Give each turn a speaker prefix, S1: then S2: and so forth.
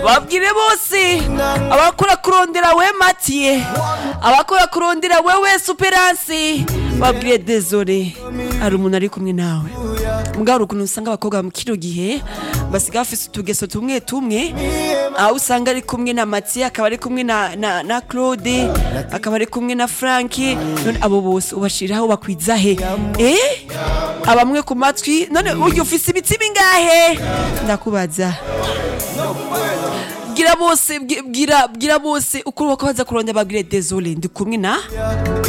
S1: babwire bose abakora kurondera we matiye abakora kurondera wewe superansi babwire dezore hari umuntu ari kumwe nawe mbwa hari ukuntu usanga abakobwa mu kino gihe basiga bafise utugeso tumwe tumwe aho usanga ari kumwe na matiye akaba ari kumwe na, na, na claude akaba ari kumwe na franki none abo bose ubashiriraho bakwiza he eh abamwe ku matwi none urya ufise ibiti bingahe ndakubaza bwira bose bwi- bwira bwira bose uko bako baza kurondera babwire désolé ndi kumwe na